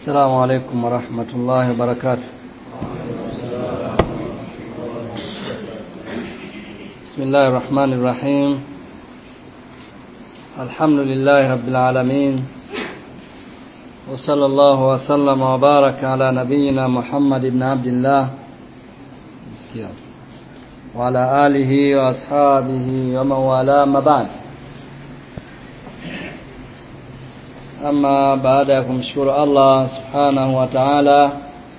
السلام عليكم ورحمة الله وبركاته بسم الله الرحمن الرحيم الحمد لله رب العالمين وصلى الله وسلم وبارك على نبينا محمد بن عبد الله وعلى آله وأصحابه ومن والاه ما بعد ama baada ya kumshukuru Allah subhanahu wa ta'ala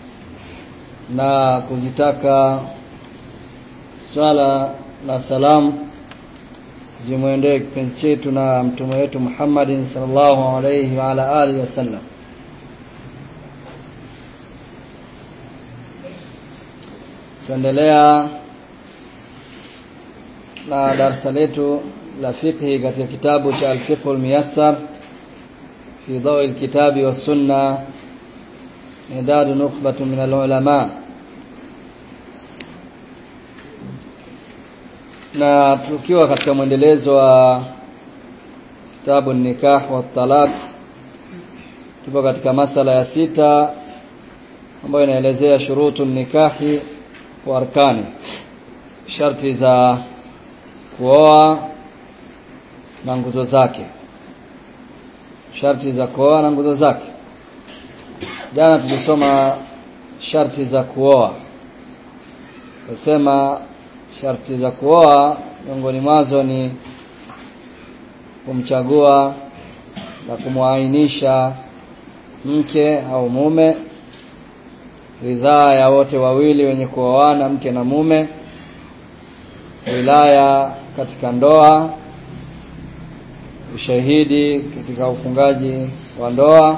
na kuzitaka swala na salamu zimwendee kipenzi chetu na mtume wetu Muhammadin sallallahu alayhi wa ala alihi wasallam tuendelea na darasa letu la fiqhi katika kitabu cha al-fiqh al-muyassar في ضوء الكتاب والسنة إعداد نخبة من العلماء na tukiwa katika mwendelezo wa kitabu nikah wa talaq tupo katika masala ya sita ambayo inaelezea shurutu nikahi wa arkani sharti za kuoa na nguzo zake sharti za kuoa na nguzo zake jana tulisoma sharti za kuoa nasema sharti za kuoa miongoni mwazo ni kumchagua na kumwainisha mke au mume ridhaa ya wote wawili wenye kuoana mke na mume wilaya katika ndoa ushahidi katika ufungaji wa ndoa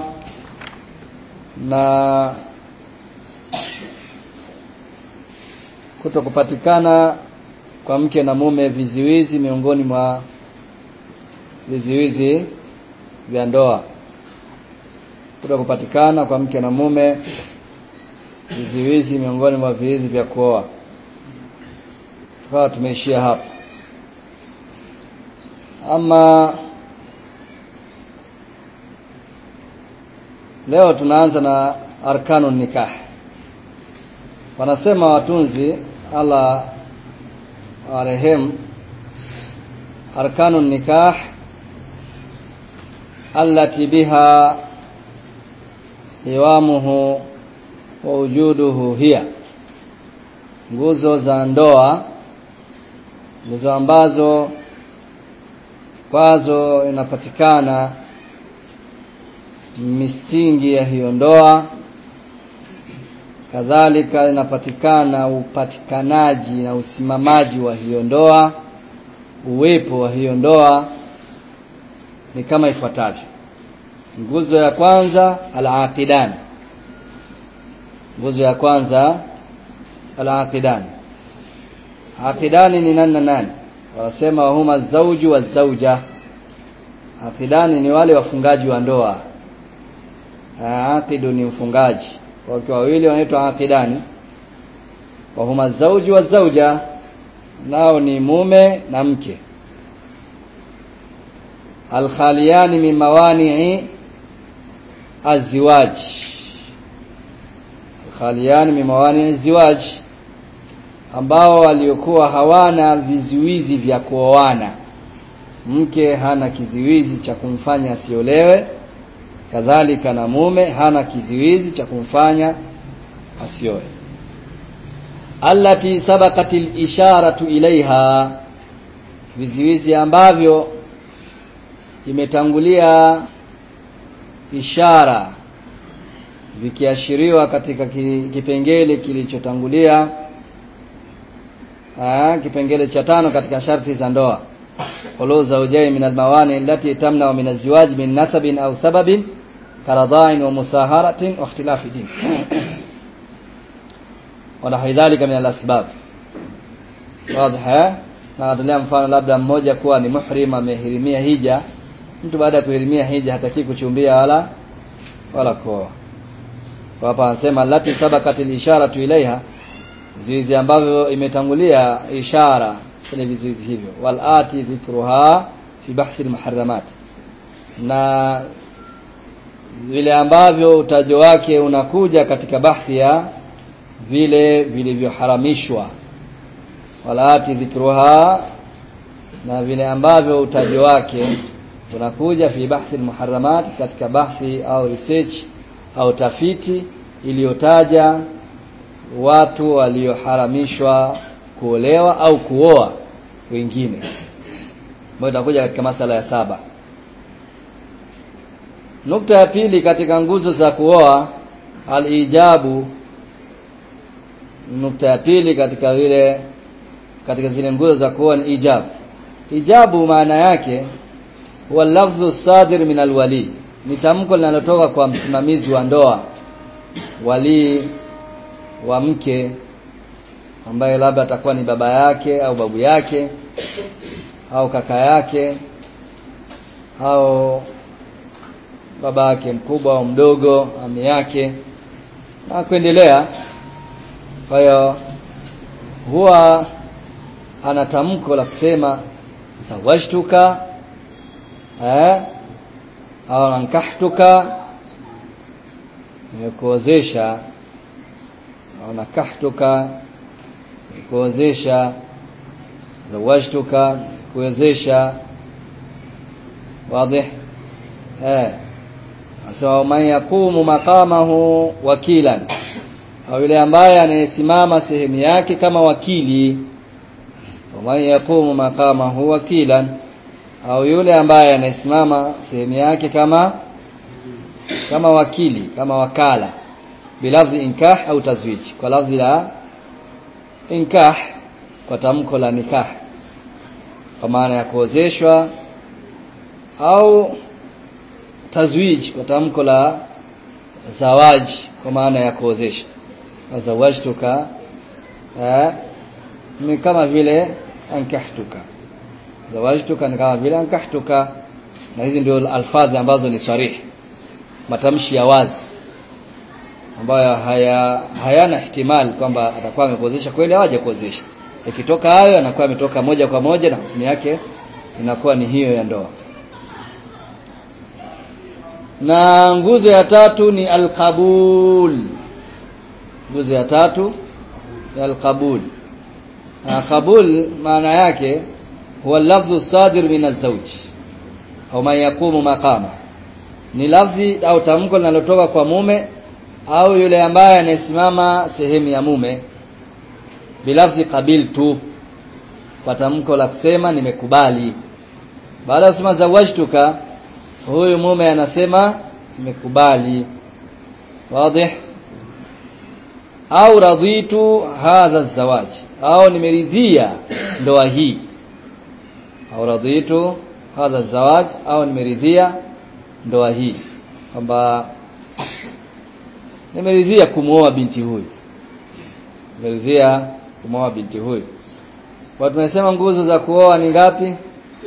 na kuto kupatikana kwa mke na mume viziwizi miongoni mwa viziwizi vya ndoa kuto kupatikana kwa mke na mume viziwizi miongoni mwa viziwizi vya kuoa tukawa tumeishia hapa ama Leo tunaanza na arkanu nikah. Wanasema watunzi Allah warehemu arkanu nikah allati biha hiwamuhu wa wujuduhu hiya nguzo za ndoa nguzo ambazo kwazo inapatikana misingi ya hiyo ndoa kadhalika inapatikana upatikanaji na usimamaji wa hiyo ndoa uwepo wa hiyo ndoa ni kama ifuatavyo nguzo ya kwanza al-aqidan nguzo ya kwanza al-aqidan aqidani ni nani na nani wanasema huma zauju wa zauja aqidani ni wale wafungaji wa ndoa aqidu ni mfungaji wakiwa wawili wanaitwa aqidani wa huma zauji wa zauja nao ni mume na mke alkhaliyani min mawani'i azwaj alkhaliyani min mawani'i azwaj ambao waliokuwa hawana vizuizi vya kuoana mke hana kiziwizi cha kumfanya asiolewe kadhalika na mume hana kiziwizi cha kumfanya asioe allati sabaqatil isharatu ilaiha viziwizi ambavyo imetangulia ishara vikiashiriwa katika kipengele kilichotangulia kipengele cha tano katika sharti za ndoa qulu zawjayn min almawani allati tamna min azwaj min nasabin au sababin karadhain wa musaharatin wa ikhtilafi din ونحو ذلك من الاسباب واضح na natolea mfano labda mmoja kuwa ni muhrim amehirimia hija mtu baada ya kuhirimia hija hataki kuchumbia wala wala kuoa kwa hapa anasema lati sabakatil isharatu ilaiha vizuizi ambavyo imetangulia ishara kwenye vizuizi hivyo wal ati dhikruha fi bahthi al muharramat na vile ambavyo utajo wake unakuja katika bahthi ya vile vilivyoharamishwa walaati dhikruha na vile ambavyo utajo wake unakuja fi bahthi almuharramat katika bahthi au research au tafiti iliyotaja watu walioharamishwa kuolewa au kuoa wengine ambayo itakuja katika masala ya saba nukta ya pili katika nguzo za kuoa alijabu nukta ya pili katika vile katika zile nguzo za kuoa ni ijabu ijabu maana yake huwa lafdhu sadir min alwali ni tamko linalotoka kwa msimamizi wa ndoa wali wa mke ambaye labda atakuwa ni baba yake au babu yake au kaka yake au baba yake mkubwa au mdogo ami yake na kuendelea kwa hiyo huwa ana tamko la kusema zawajtuka eh au nankahtuka nimekuozesha au nakahtuka nimekuozesha zawajtuka kuwezesha wazi eh asema man yaqumu maqamahu wakilan au yule ambaye anayesimama sehemu yake kama wakili man yaqumu maqamahu wakilan au yule ambaye anayesimama sehemu yake kama kama wakili kama wakala bilafzi inkah au tazwij kwa lafzi la inkah kwa tamko la nikah kwa maana ya kuozeshwa au tazwij kwa tamko la zawaji kwa maana ya kuozesha zawajtuka eh ni kama vile ankahtuka zawajtuka ni kama vile ankahtuka na hizi ndio alfadhi ambazo ni sarihi matamshi ya wazi ambayo haya hayana ihtimali kwamba atakuwa amekuozesha kweli au hajakuozesha ikitoka hayo anakuwa ametoka moja kwa moja na hukumu yake inakuwa ni hiyo ya ndoa na nguzo ya tatu ni alqabul nguzo ya tatu ni alqabul na qabul maana yake huwa lafdhu sadir min az-zawj au man yaqumu maqama ni lafzi au tamko linalotoka kwa mume au yule ambaye anayesimama sehemu ya mume bilafzi qabiltu kwa tamko la kusema nimekubali baada ya kusema zawajtuka huyu mume anasema nimekubali wazi au raditu hadha zawaj au nimeridhia ndoa hii au raditu hadha zawaj au nimeridhia ndoa hii kwamba nimeridhia kumwoa binti huyu nimeridhia kumwoa binti huyu kwa tumesema nguzo za kuoa ni ngapi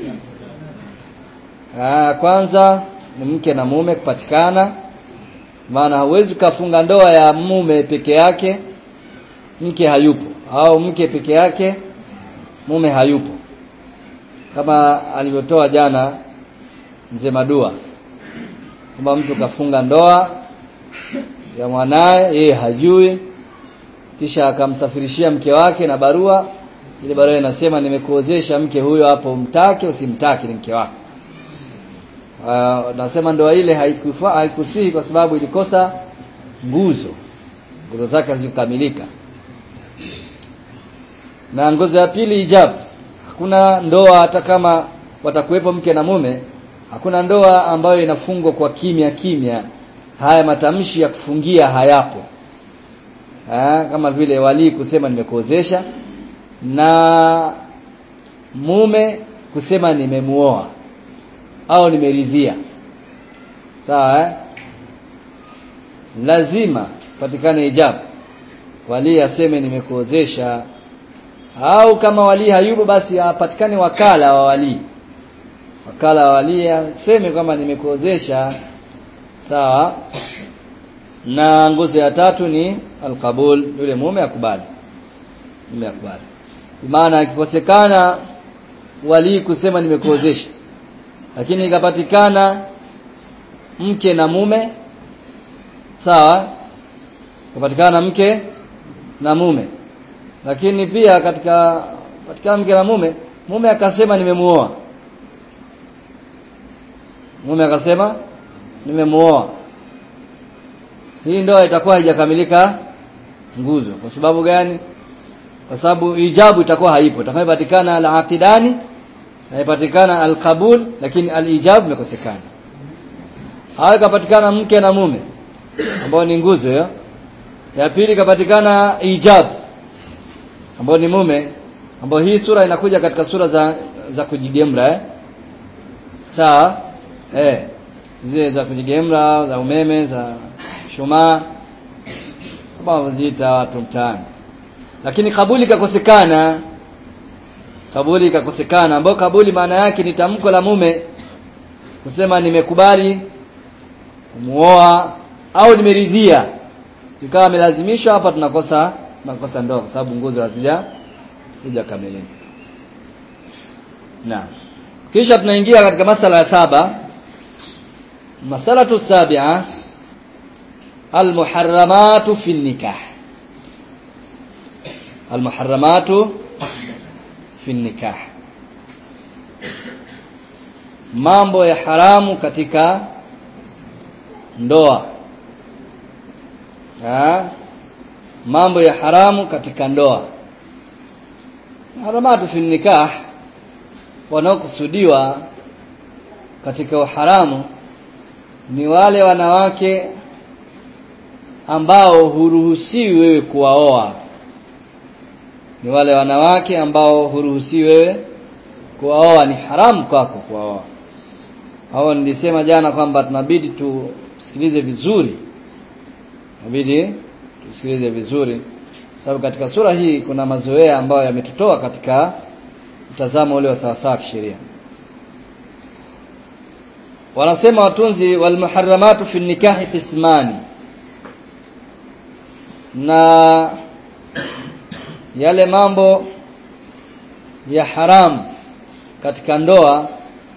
Ah, kwanza ni mke na mume kupatikana maana hauwezi ukafunga ndoa ya mume peke yake mke hayupo au mke peke yake mume hayupo kama alivyotoa jana mzee Madua kwamba mtu kafunga ndoa ya mwanaye yeye hajui kisha akamsafirishia mke wake na barua ile barua inasema nimekuozesha mke huyo hapo mtake usimtake ni mke wako uh, nasema ndoa ile haikufa haikusihi kwa sababu ilikosa nguzo nguzo zake hazikukamilika na nguzo ya pili ijabu hakuna ndoa hata kama watakuwepo mke na mume hakuna ndoa ambayo inafungwa kwa kimya kimya haya matamshi ya kufungia hayapo ha, kama vile walii kusema nimekuozesha na mume kusema nimemuoa au nimeridhia sawa eh? lazima patikane ijabu walii aseme nimekuozesha au kama walii hayupo basi apatikane wakala wa walii wakala wa walii aseme kwamba nimekuozesha sawa na nguzo ya tatu ni alqabul yule mume akubali mume akubali maana ikikosekana walii kusema nimekuozesha lakini ikapatikana mke na mume sawa kapatikana mke na mume lakini pia katika katika mke na mume mume akasema nimemuoa mume akasema nimemuoa hii ndoa itakuwa haijakamilika nguzo kwa sababu gani kwa sababu ijabu itakuwa haipo itakayopatikana al-aqidani na ipatikana al-qabul lakini al-ijab imekosekana hayo kapatikana mke na mume ambao ni nguzo ya ya pili kapatikana ijab ambao ni mume ambao hii sura inakuja katika sura za za kujigemra eh sawa eh zile za kujigemra za umeme za shumaa kama ziita watu mtaani lakini kabuli ikakosekana kabuli ikakosekana ambayo kabuli maana yake ni tamko la mume kusema nimekubali kumuoa au nimeridhia ikawa amelazimishwa hapa tunakosa tunakosa ndoa kwa sababu nguzo hazija hujakamilika na kisha tunaingia katika masala ya saba masalatu sabia almuharramatu fi nikah almuharramatu fi nikah mambo ya haramu katika ndoa ha? mambo ya haramu katika ndoa haramatu fi nikah wanaokusudiwa katika uharamu ni wale wanawake ambao huruhusiwi wewe kuwaoa ni wale wanawake ambao huruhusiwi wewe kuwaoa ni haramu kwako kuwaoa hao nilisema jana kwamba tunabidi tusikilize vizuri inabidi tusikilize vizuri sababu katika sura hii kuna mazoea ambayo yametutoa katika mtazamo ule wa sawasawa kisheria wanasema watunzi walmuharramatu fi nikahi qismani na yale mambo ya haramu katika ndoa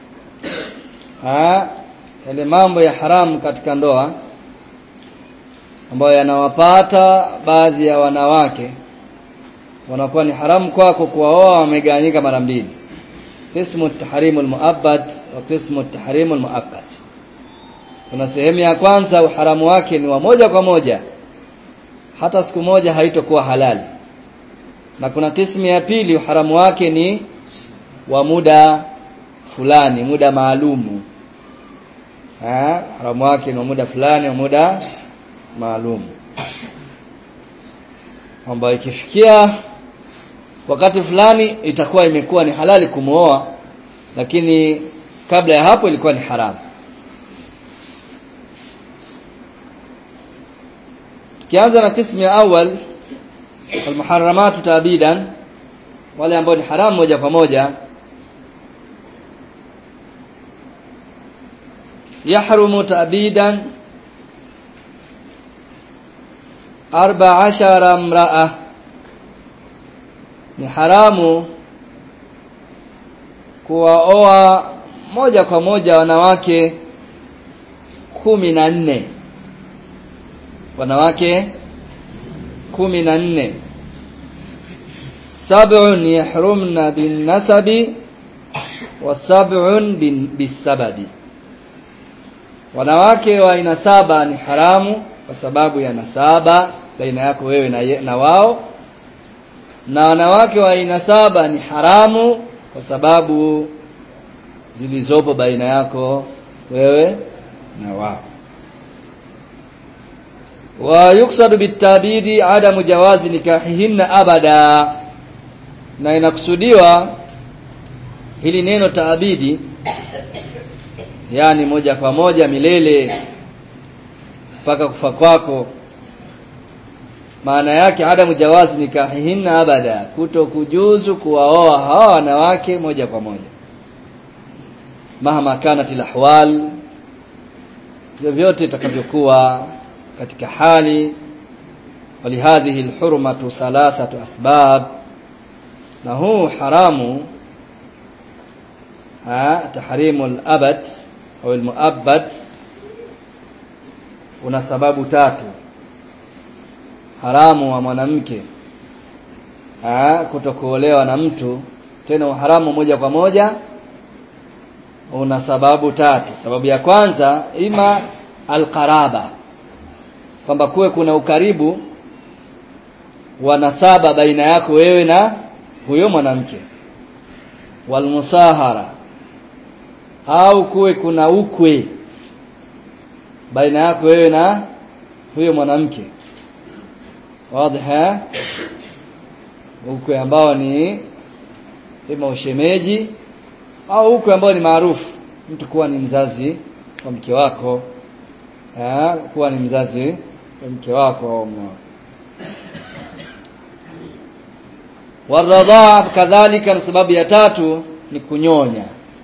ha, yale mambo ya haramu katika ndoa ambayo yanawapata baadhi ya wanawake wanakuwa ni haramu kwako kuwaoa wamegawanyika mara mbili qismu tahrimul muabbad wa qismu tahrimul muakkad kuna sehemu ya kwanza uharamu wake ni wa moja kwa moja hata siku moja haitokuwa halali na kuna kismu ya pili uharamu wake ni wa muda fulani muda maalumu eh haramu wake ni wa muda fulani wa muda maalum kwamba ikifikia wakati fulani itakuwa imekuwa ni halali kumooa lakini kabla ya hapo ilikuwa ni haramu tukianza na kismu ya awal almuharramatu tabidan wale ambao ni haramu moja kwa moja yahrumu tabidan arba ashara mraa ni haramu kuwaoa moja kwa moja wanawake kumi na nne wanawake kumi na nne sab'un yahrumna bin nasabi wa sab'un bisababi wanawake wa aina saba ni haramu kwa sababu ya nasaba baina yako wewe na, ye, na wao na wanawake wa aina saba ni haramu kwa sababu zilizopo baina yako wewe na wao wa yuksadu bitabidi adamu jawazi nikahihinna abada na inakusudiwa hili neno taabidi yani moja kwa moja milele mpaka kufa kwako maana yake adamu jawazi nikahihinna abada kuto kujuzu kuwaoa hawa wanawake moja kwa moja mahama kanat alahwal vyovyote itakavyokuwa katika hali walihadhihi alhurmatu thalathatu asbab na huu haramu ha tahrimu alabad au almuabbad una sababu tatu haramu wa mwanamke kutokuolewa na mtu tena uharamu moja kwa moja una sababu tatu sababu ya kwanza ima alqaraba kwamba kuwe kuna ukaribu wa nasaba baina yako wewe na huyo mwanamke walmusahara au kuwe kuna ukwe baina yako wewe na huyo mwanamke wazi ukwe ambao ni ima ushemeji au ukwe ambao ni maarufu mtu kuwa ni mzazi wa mke wako ha, kuwa ni mzazi wa mke wako waradhaa kadhalika na sababu ya tatu ni kunyonya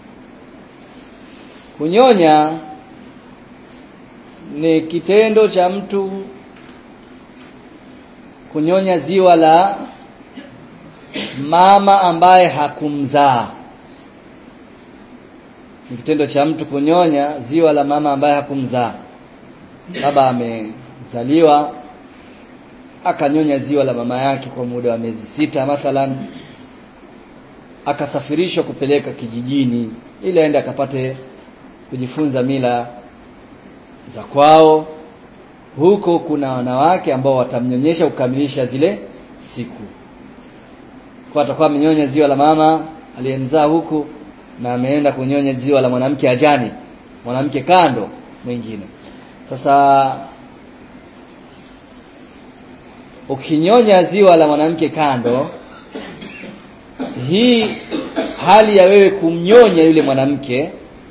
kunyonya ni kitendo cha mtu kunyonya ziwa la mama ambaye hakumzaa ni kitendo cha mtu kunyonya ziwa la mama ambaye hakumzaa baba amezaliwa akanyonya ziwa la mama yake kwa muda wa miezi sita mathalan akasafirishwa kupeleka kijijini ili aende akapate kujifunza mila za kwao huko kuna wanawake ambao watamnyonyesha kukamilisha zile siku kwa atakuwa amenyonya ziwa la mama aliyemzaa huku na ameenda kunyonya ziwa la mwanamke ajani mwanamke kando mwingine sasa ukinyonya ziwa la mwanamke kando hii hali ya wewe kumnyonya yule mwanamke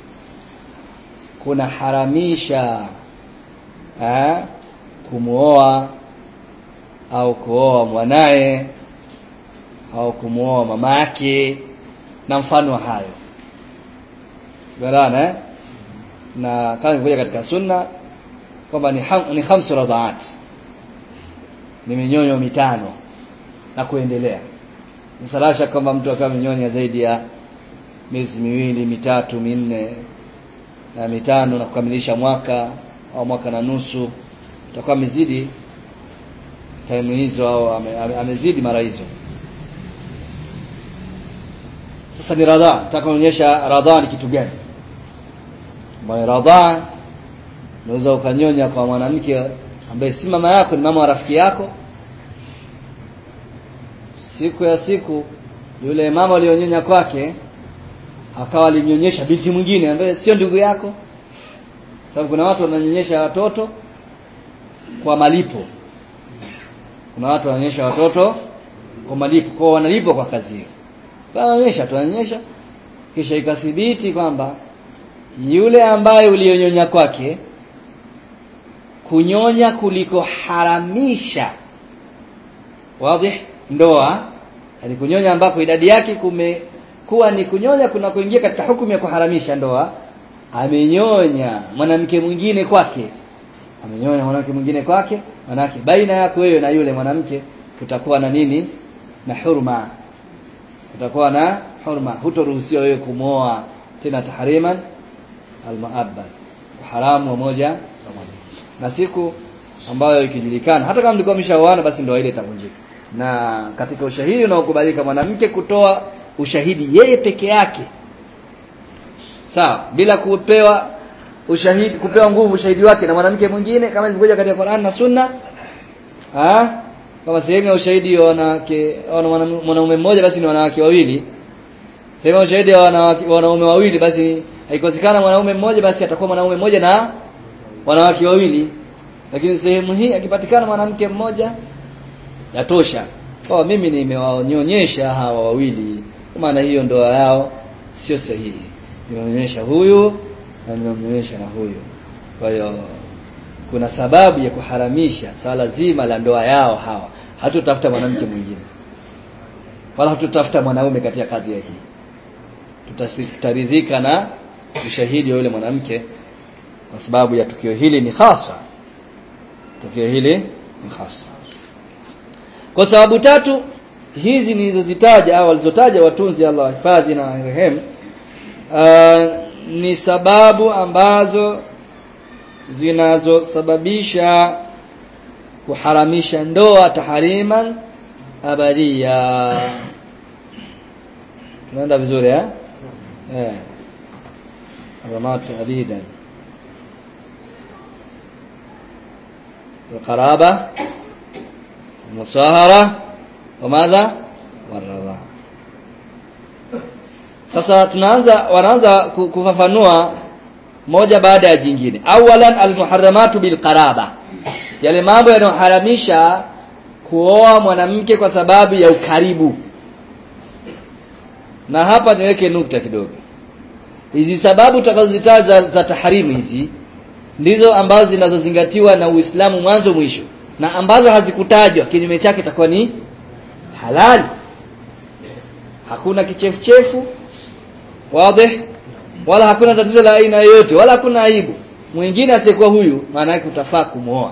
kuna haramisha eh, kumuoa au kuoa mwanaye au kumuoa mama yake na mfano wa hayo garana eh? na kama ilivyokuja katika sunna kwamba ni, ham, ni khamsu radhaat ni minyonyo mitano na kuendelea msalasha kwamba mtu akawa minyonya zaidi ya miezi miwili mitatu minne na mitano na kukamilisha mwaka au mwaka na nusu utakuwa amezidi time hizo au ame, ame, amezidi mara hizo sasa ni radhaa nataka kuonyesha radhaa ni kitu gani ambayo radhaa unaweza ukanyonya kwa mwanamke ambaye si mama yako ni mama wa rafiki yako siku ya siku yule mama ulionyonya kwake akawa alinyonyesha binti mwingine ambaye sio ndugu yako sababu kuna watu wananyonyesha watoto kwa malipo kuna watu wananyonyesha watoto kwa malipo kwa wanalipwa kwa kazi hiyo wananyonyesha tunanyonyesha kisha ikathibiti kwamba yule ambaye ulionyonya kwake kunyonya kuliko haramisha wazi ndoa alikunyonya ambako idadi yake kumekuwa ni kunyonya kuna kuingia katika hukumu ya kuharamisha ndoa amenyonya mwanamke mwingine kwake amenyonya mwanamke mwingine kwake manake baina yako wewe na yule mwanamke kutakuwa na nini na hurma kutakuwa na hurma hutoruhusiwa wewe kumwoa tena tahriman almuabbad haramu wa moja kwa moja na siku ambayo ikijulikana hata kama mlikuwa mshaoana basi ndoa ile itavunjika na katika ushahidi unaokubalika mwanamke kutoa ushahidi yeye peke yake sawa bila kupewa ushahidi kupewa nguvu ushahidi wake na mwanamke mwingine kama ilivyokuja katika Qur'an na Sunna ah kama sehemu ya ushahidi wa wanawake mwanaume mmoja basi ni wanawake wawili sehemu ya ushahidi wa wanaume wawili basi haikosekana mwanaume mmoja basi atakuwa mwanaume mmoja na wanawake wawili lakini sehemu hii akipatikana mwanamke mmoja yatosha kwa mimi nimewanyonyesha hawa wawili kwa maana hiyo ndoa yao sio sahihi nimeonyesha huyu na nimemnyonyesha na huyu kwa hiyo kuna sababu ya kuharamisha swala zima la ndoa yao hawa hatutafuta mwanamke mwingine wala hatutafuta mwanaume katika kadhia hii tutaridhika na ushahidi wa yule mwanamke kwa sababu ya tukio hili ni hasa tukio hili ni hasa kwa sababu tatu hizi nilizozitaja au walizotaja watunzi Allah hifadhi na rehemu uh, ni sababu ambazo zinazosababisha kuharamisha ndoa tahariman abadia tunaenda vizuri eh eh ramat abidan القرابة المصاهرة وماذا والرضا sasa tunaanza wanaanza kufafanua moja baada ya jingine awalan almuharramatu bilqaraba yale mambo yanayoharamisha kuoa mwanamke kwa sababu ya ukaribu na hapa niweke nukta kidogo hizi sababu tutakazozitaja za, za taharimu hizi ndizo ambazo zinazozingatiwa na Uislamu mwanzo mwisho na ambazo hazikutajwa kinyume chake itakuwa ni halali hakuna kichefuchefu wazi wala hakuna tatizo la aina yoyote wala hakuna aibu mwingine asiyekuwa huyu maana yake utafaa kumuoa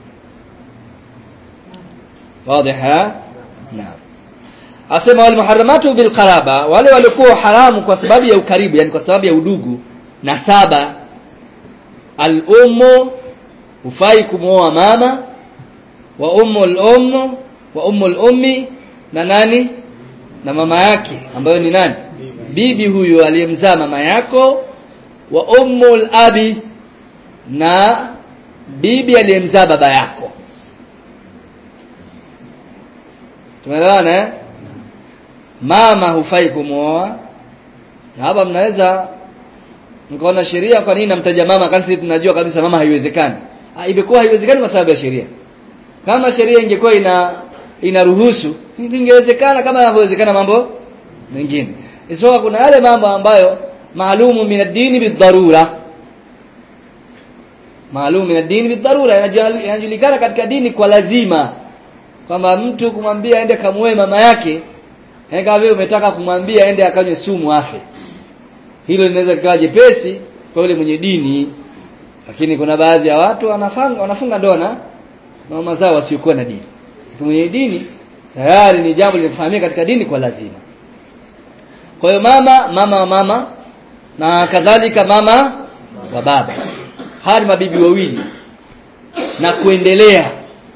wazi ha naam asema wal muharramatu bil qaraba wale walikuwa haramu kwa sababu ya ukaribu yani kwa sababu ya udugu na saba al ummu hufai kumuoa mama wa ummu al ummu wa ummu al ummi na nani na mama yake ambayo ni nani bibi huyu aliyemzaa mama yako wa ummul abi na bibi aliyemzaa baba yako tumeelewana eh mama hufai kumwoa na hapa mnaweza mkaona sheria kwa nini namtaja mama kasi sisi tunajua kabisa mama haiwezekani ah imekuwa haiwezekani kwa sababu ya sheria kama sheria ingekuwa ina inaruhusu ingewezekana kama inavyowezekana mambo mengine isipokuwa kuna yale mambo ambayo maalumu min ad-dini bidharura maalumu min ad-dini bidharura yanajulikana katika dini kwa lazima kwamba mtu kumwambia aende kamuoe mama yake kama vile umetaka kumwambia aende akanywe sumu afe hilo linaweza kuwa jepesi kwa yule mwenye dini lakini kuna baadhi ya watu wanafanga wanafunga ndoa na mama zao wasiokuwa na dini mwenye dini tayari ni jambo linafahamika katika dini kwa lazima kwa hiyo mama mama wa mama na kadhalika mama wa baba hadi mabibi wawili na kuendelea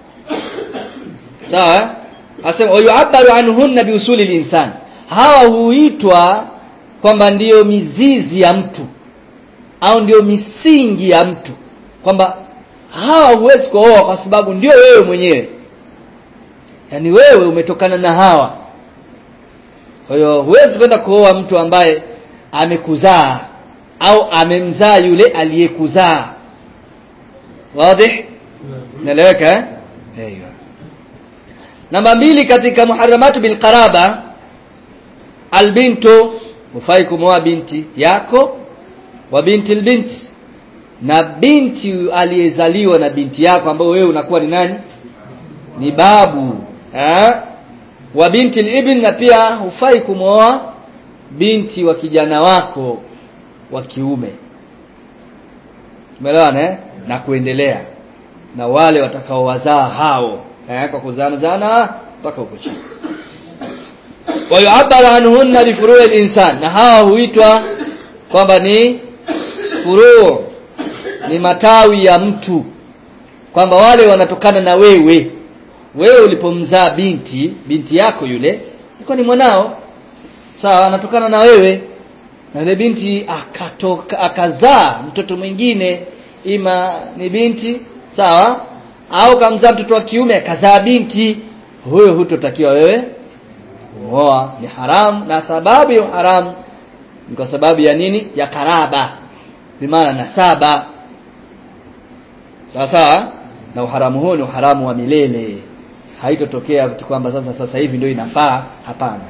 sawa asema wayu'abbaru anhunna biusuli linsan hawa huitwa kwamba ndiyo mizizi ya mtu au ndiyo misingi ya mtu kwamba hawa huwezi kuoa kwa sababu ndio wewe mwenyewe yaani wewe umetokana na hawa kwa hiyo huwezi kwenda kuoa mtu ambaye amekuzaa au amemzaa yule aliyekuzaa wazi naeleweka eh Aiyo. namba mbili katika muharramatu bil qaraba albintu hufai kumwoa binti yako wa binti albint na binti aliyezaliwa na binti yako ambayo wewe unakuwa ni nani ni babu eh wa binti ibn na pia hufai kumwoa binti wa kijana wako wa kiume umeelewana eh na kuendelea na wale watakaowazaa hao eh kwa kuzana zana mpaka huko chini wa yu'abbaru anhunna bi furu' al-insan na hawa huitwa kwamba ni furu' ni matawi ya mtu kwamba wale wanatokana na wewe wewe ulipomzaa binti binti yako yule ilikuwa ni mwanao sawa anatokana na wewe na yule binti akatoka akazaa mtoto mwingine ima ni binti sawa au kamzaa mtoto wa kiume akazaa binti huyo hutotakiwa wewe kuoa ni haramu na sababu ya haramu ni kwa sababu ya nini ya karaba bimaana nasaba sawa sawa na uharamu huo ni uharamu wa milele haitotokea kwamba sasa sasa hivi ndio inafaa hapana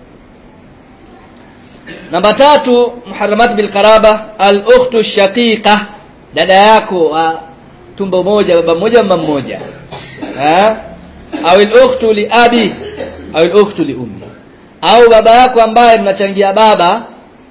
namba tatu muharramat bil qaraba al ukhtu shaqiqa dada yako wa tumbo moja baba mmoja mama mmoja eh au al ukhtu li abi au al ukhtu li ummi au baba yako ambaye mnachangia baba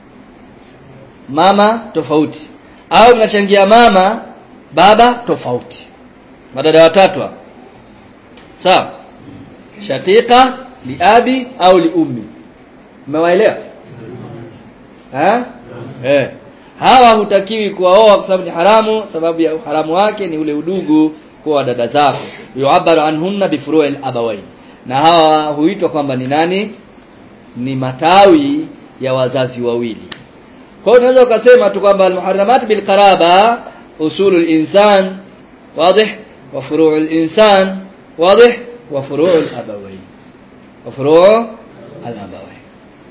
mama tofauti au mnachangia mama baba tofauti madada watatu hapa sawa shaqiqa li abi au li ummi umewaelewa eh eh hawa hutakiwi kuwaoa kwa sababu ni haramu sababu ya uharamu wake ni ule udugu kwa dada zako yu'abbaru anhunna bifuru'il abawain na hawa huitwa kwamba ni nani ni matawi ya wazazi wawili kwa hiyo unaweza ukasema tu kwamba almuharramat bilqaraba usulul insan واضح وفروع الإنسان واضح وفروع الأبوين وفروع الأبوين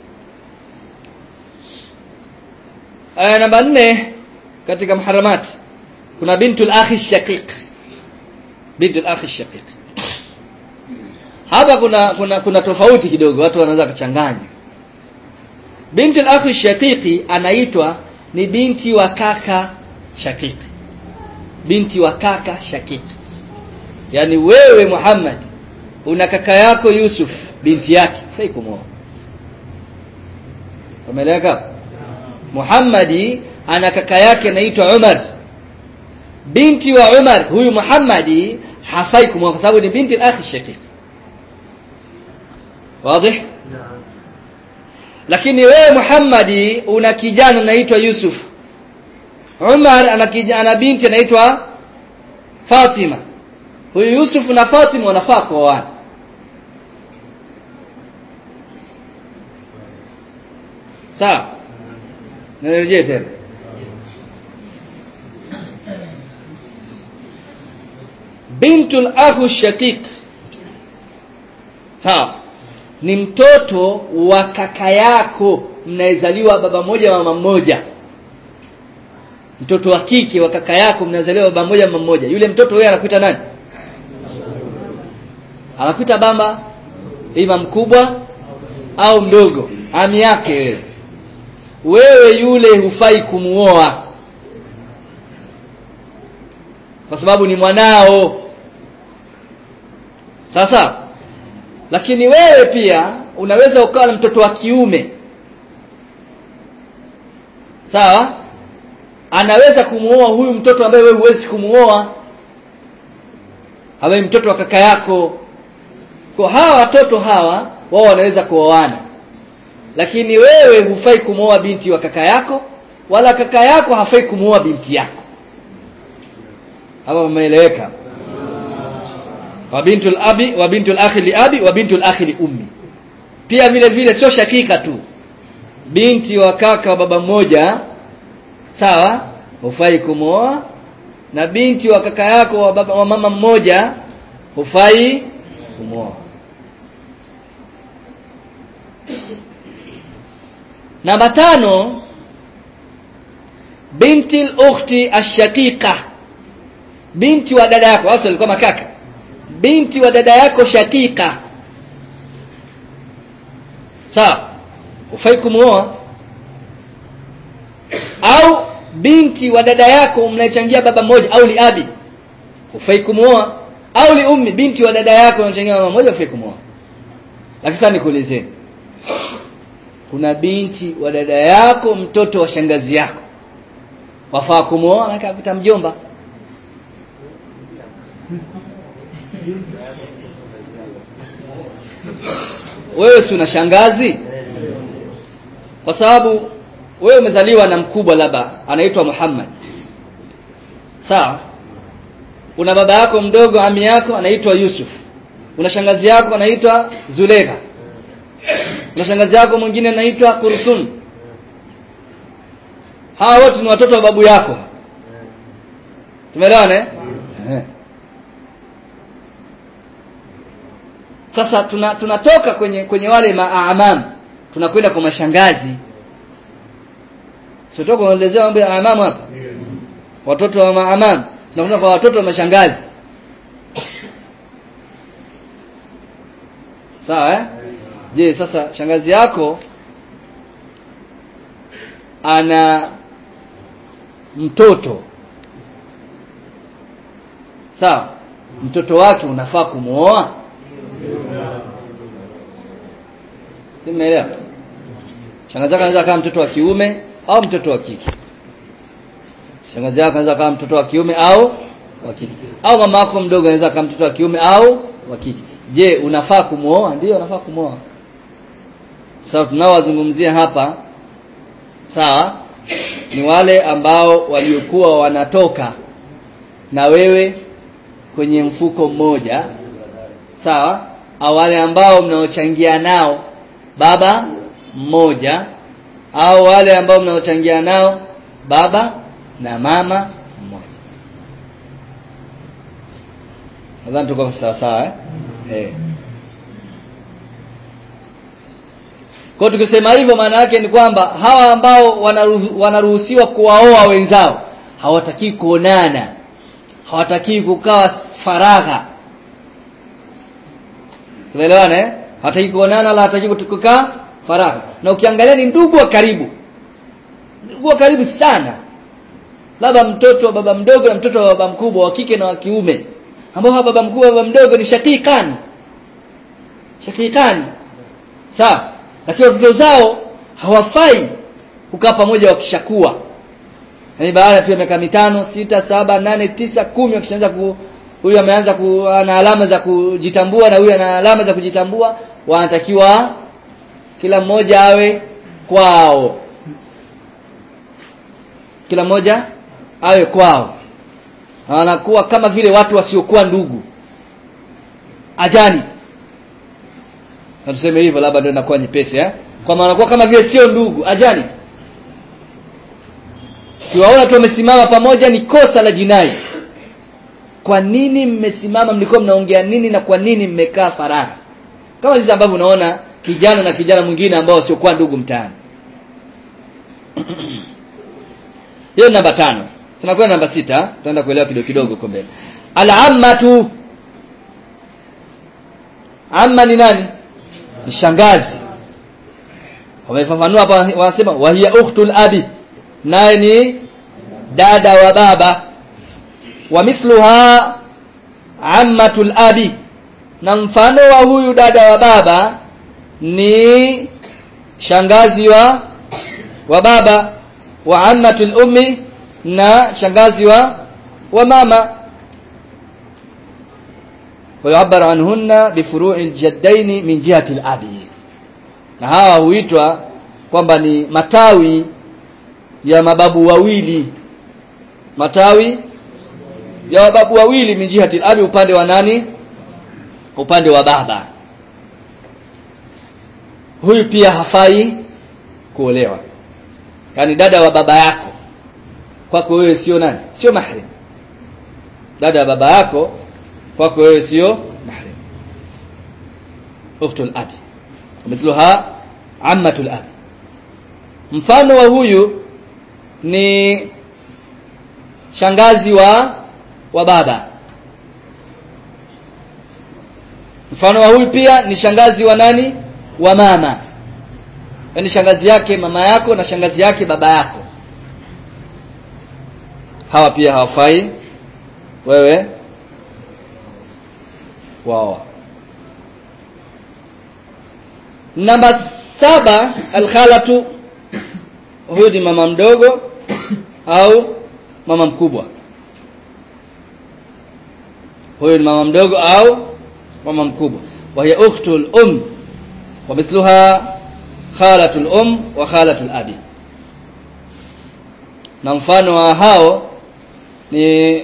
aya namba nne katika muharamat kuna bintul akhi shaqiq bintul akhi shaqiq hapa kuna kuna kuna tofauti kidogo watu wanaweza kuchanganya bintul akhi shaqiqi anaitwa ni binti wa kaka shaqiqi binti wa kaka shaqiqi yani wewe Muhammad una kaka yako Yusuf binti yake fai kumwoa umeeleweka Muhammadi ana kaka yake anaitwa Umar binti wa Umar huyu Muhammadi hafai kumwoa kwa sababu ni binti al-akhi shaqiq wazi lakini wewe Muhammadi una kijana anaitwa Yusuf Umar ana kijana binti anaitwa Fatima huyu Yusuf na Fatima wanafaa kuoana sawa nirejee tena bintul akhu shaqiq sawa ni mtoto wa kaka yako mnaezaliwa baba moja mama mmoja mtoto wa kike wa kaka yako mnazaliwa baba moja mama mmoja yule mtoto wewe anakuita nani anakuita baba ima mkubwa au mdogo ami yake wewe wewe yule hufai kumuoa kwa sababu ni mwanao sasa lakini wewe pia unaweza ukawa na mtoto wa kiume sawa anaweza kumuoa huyu mtoto ambaye wewe huwezi kumuoa awe mtoto wa kaka yako kwa hawa watoto hawa wao wanaweza kuoana lakini wewe hufai kumuoa binti wa kaka yako wala kaka yako hafai kumuoa binti yako hapa umeeleweka wa bintul abi wa bintul akhi li abi wa bintul akhi li ummi pia vile vile sio shakika tu binti wa kaka wa baba mmoja sawa hufai kumuoa na binti wa kaka yako wa, baba, wa mama mmoja hufai kumuoa namba tano binti al-ukhti ash-shaqiqa binti wa dada yako hasa alikuwa makaka binti wa dada yako shakika sawa ufai kumuoa au binti wa dada yako mnachangia baba mmoja au li abi ufai kumuoa au li ummi binti wa dada yako mnachangia baba mmoja ufai kumuoa lakini sasa nikuulizeni kuna binti wa dada yako mtoto wa shangazi yako wafaa kumuoa na akakuta mjomba wewe si una shangazi kwa sababu wewe umezaliwa na mkubwa labda anaitwa Muhammad sawa una baba yako mdogo ami yako anaitwa Yusuf una shangazi yako anaitwa Zulekha una shangazi yako mwingine anaitwa Kursum hawa wote ni watoto wa babu yako tumeelewana eh sasa tuna, tunatoka kwenye kwenye wale maamam tunakwenda kwa mashangazi sio kuelezea mambo ya amam hapa watoto wa maamam tunakwenda kwa watoto wa mashangazi sawa eh je sasa shangazi yako ana mtoto sawa mtoto wake unafaa kumuoa Simeelewa? Shangazi yako anaweza kama mtoto wa kiume au mtoto wa kike. Shangazi yako anaweza kama mtoto wa kiume au wa kike. Au mama yako mdogo anaweza kama mtoto wa kiume au wa kike. Je, unafaa kumuoa? Ndio unafaa kumuoa. Sawa tunaowazungumzia hapa sawa ni wale ambao waliokuwa wanatoka na wewe kwenye mfuko mmoja sawa au wale ambao mnaochangia nao baba mmoja au wale ambao mnaochangia nao baba na mama mmoja nadhani tuko sawa sawa eh? eh. Kwa tukisema hivyo maana yake ni kwamba hawa ambao wanaruhu, wanaruhusiwa kuwaoa wenzao hawataki kuonana hawataki kukaa faragha tumeelewana eh hawataki kuonana wala hawataki kukaa faragha na ukiangalia ni ndugu wa karibu ndugu wa karibu sana labda mtoto wa baba mdogo na mtoto wa baba mkubwa wa kike na wa kiume ambao hawa baba mkubwa baba mdogo ni shakikani shakikani sawa lakini watoto zao hawafai kukaa pamoja wakishakuwa yaani baada tu ya miaka mitano sita saba nane tisa kumi wakishaanza ku huyu ameanza ku ana alama za kujitambua na huyu ana alama za kujitambua wanatakiwa kila mmoja awe kwao kila mmoja awe kwao wanakuwa kama vile watu wasiokuwa ndugu ajani na tuseme hivyo labda ndio inakuwa nyepesi eh kwa maana wanakuwa kama vile sio ndugu ajani kiwaona tu wamesimama pamoja ni kosa la jinai kwa nini mmesimama mlikuwa mnaongea nini na kwa nini mmekaa faragha kama jinsi ambavyo unaona kijana na kijana mwingine ambao siokuwa ndugu mtaani hiyo namba tano tunakwenda namba sita tutaenda kuelewa kidogo kidogo huko mbele al-ammatu amma ni nani ni shangazi wamefafanua hapa wanasema wa hiya ukhtul abi naye ni dada wa baba wa mithluha ammatul abi na mfano wa huyu dada wa baba ni shangazi wa wa baba wa ammatul ummi na shangazi wa wa mama ويعبر عنهن بفروع الجدين من جهة الأب na hawa huitwa kwamba ni matawi ya mababu wawili matawi ya mababu wawili min jihati al-abi upande wa nani upande wa baba huyu pia hafai kuolewa yani dada wa baba yako kwako wewe sio nani sio mahrim dada wa baba yako kwako wewe sio mahrim ukhtul abi mithluha ammatul abi mfano wa huyu ni shangazi wa wa baba mfano wa huyu pia ni shangazi wa nani wa mama yaani shangazi yake mama yako na shangazi yake baba yako hawa pia hawafai wewe wao namba saba alkhalatu huyu ni mama mdogo au mama mkubwa huyu ni mama mdogo au mama mkubwa wa hiya ukhtul um wa mithluha khalatul um wa khalatul abi na mfano wa hao ni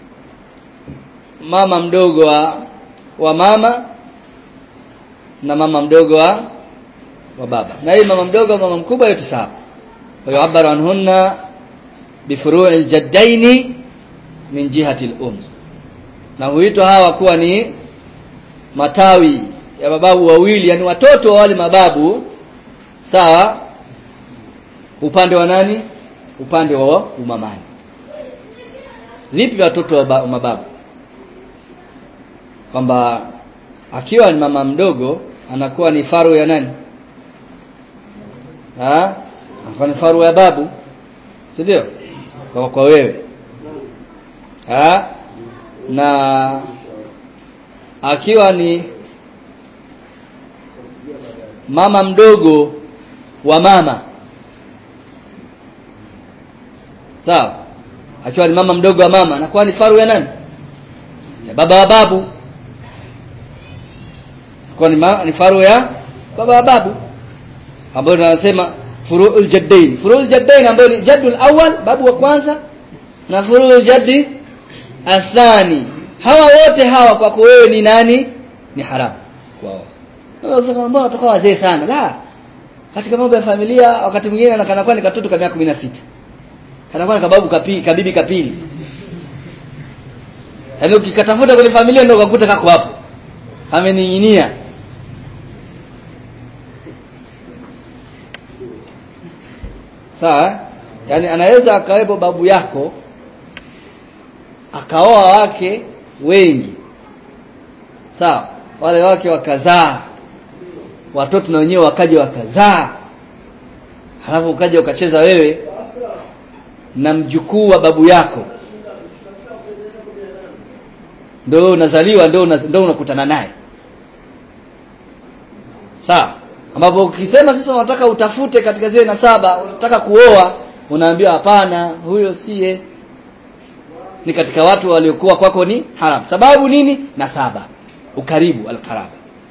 mama mdogo wa, wa mama na mama mdogo wa wa baba na hii mama mdogo wa mama mkubwa yote sawa wa yu'abbaru anhunna bifuru'il jaddaini min jihati al-um na huitwa hawa kuwa ni matawi ya mababu wawili yani watoto wa wale mababu sawa upande wa nani upande wa umamani vipi watoto wa mababu kwamba akiwa ni mama mdogo anakuwa ni faru ya nani ha anakuwa ni faru ya babu si ndio kwa, kwa wewe ha na akiwa ni mama mdogo wa mama sawa akiwa ni mama mdogo wa mama anakuwa ni faru ya nani ya baba wa babu kwa ni, ma, ni faru ya baba wa babu ambayo tunasema furu'ul jaddain furu'ul jaddain ambayo ni jaddul awwal babu wa kwanza na furu'ul jaddi athani hawa wote hawa kwako wewe ni nani ni haramu kwao sasa mbona tukawa wazee sana la katika mambo ya familia wakati mwingine anakana kwa ni katoto kama 16 kana kwa kababu kapi kabibi kapili yaani ukikatafuta kwenye familia ndio ukakuta kako hapo amening'inia sawa yaani anaweza akawepo babu yako akaoa wake wengi sawa wale wake wakazaa watoto na wenyewe wakaja wakazaa halafu ukaja ukacheza wewe na mjukuu wa babu yako ndio unazaliwa ndio ndio unakutana naye sawa ambapo ukisema sasa unataka utafute katika zile nasaba unataka kuoa unaambiwa hapana huyo siye ni katika watu waliokuwa kwako ni haram sababu nini nasaba ukaribu alqaraba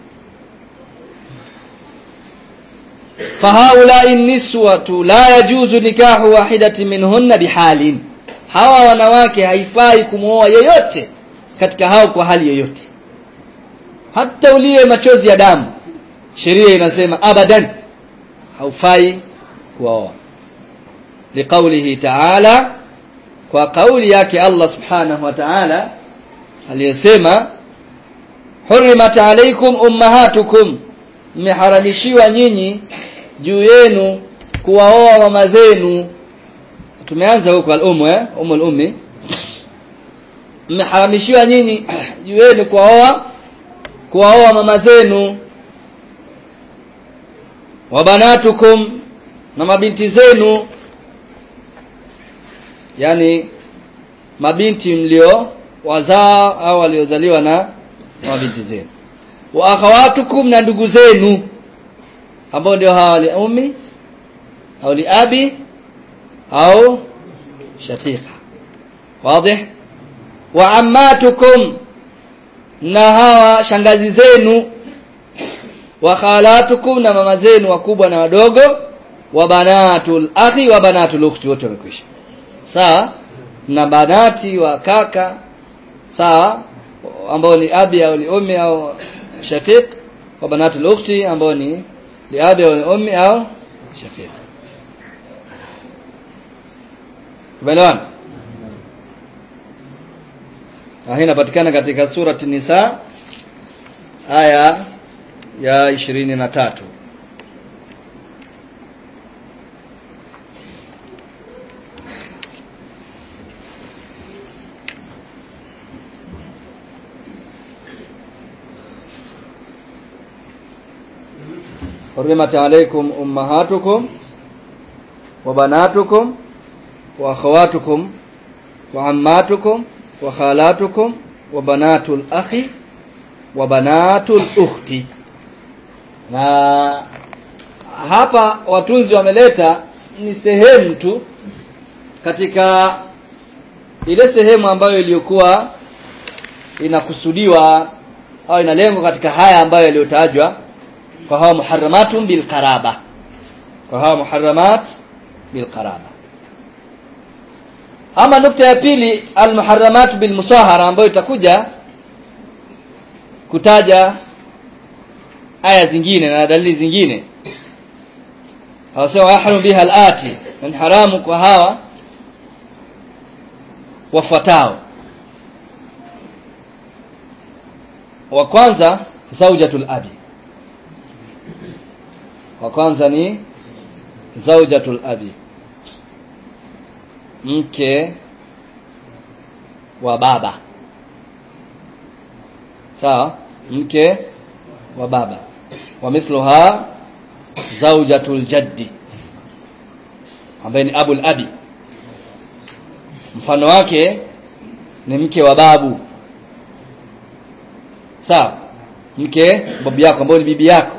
fahaulai niswatu la yajuzu nikahu wahidati minhunna bihalin hawa wanawake haifai kumwoa yeyote katika hao kwa hali yoyote hata ulie machozi ya damu sheria inasema abadan haufai kuoa liqaulihi ta'ala kwa kauli yake Allah subhanahu wa ta'ala aliyesema hurrimat alaykum ummahatukum mmeharamishiwa nyinyi juu yenu kuwaoa mama zenu tumeanza huko al-ummu eh umul ummi mmeharamishiwa nyinyi juu yenu kuwaoa kuwaoa mama zenu wa banatukum na mabinti zenu yani mabinti mlio wazaa au waliozaliwa na mabinti zenu wa akhawatukum na ndugu zenu ambao ndio hawa li ummi au li abi au shaqiqa wazi wa ammatukum na hawa shangazi zenu wa khalatukum na mama zenu wakubwa na wadogo wa banatul akhi wa banatul ukhti wote wamekwisha sawa na banati wa kaka sawa ambao ni abi au ni ummi au shaqiq wa banatul ukhti ambao ni li abi au ni ummi au shaqiq tumeelewana hii inapatikana katika surati nisa aya ya ishirini na tatu حرمت عليكم أمهاتكم وبناتكم وأخواتكم وعماتكم وخالاتكم وبنات الأخ وبنات الأخت na hapa watunzi wameleta ni sehemu tu katika ile sehemu ambayo iliyokuwa inakusudiwa au inalengwa katika haya ambayo yaliyotajwa kwa hawa muharramatun bil qaraba kwa hawa muharramat bil qaraba ama nukta ya pili al muharramat bil musahara ambayo itakuja kutaja aya zingine na dalili zingine hawasema yahrum biha al-ati ni haramu kwa hawa wafuatao wa kwanza zaujatul abi wa kwanza ni zaujatul abi mke wa baba sawa mke wa baba wa mithluha zaujatul jaddi ambaye ni abul abi mfano wake ni mke wa babu sawa mke babu yako ambaye ni bibi yako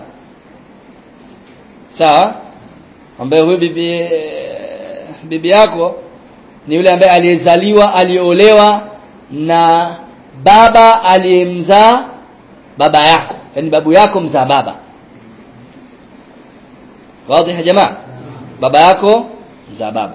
sawa ambaye huyo bibi bibi yako ni yule ambaye aliyezaliwa aliolewa na baba aliyemzaa baba yako yani babu yako mzaa baba wazi ya jamaa baba yako mzaa baba